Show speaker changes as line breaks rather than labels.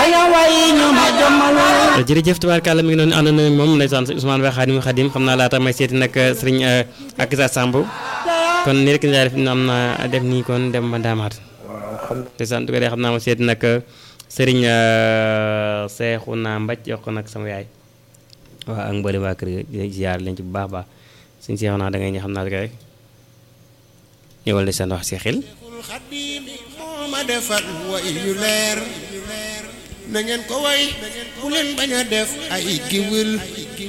jërëjëf tubaarkàlla mi ngi noonu ànd na moom ndeysaan Ousmane Ba Xaadim Xaadim xam naa laata may seeti nag sëriñ ak sa Samb kon ni rek ni def am na def nii kon dem ba ndaamaat ndeysaan du ko dee xam naa ma seeti nag sëriñ Seexuna Mbaj jox ko nag sama yaay waaw ak mboolem waa kër gi ziar leen ci bu baax baax suñ seexu naa da ngay ñëw xam naa rek ñëwal ndeysaan wax si xel
ma defal way yu leer na ngeen ko way bu leen bañ a def ay giwël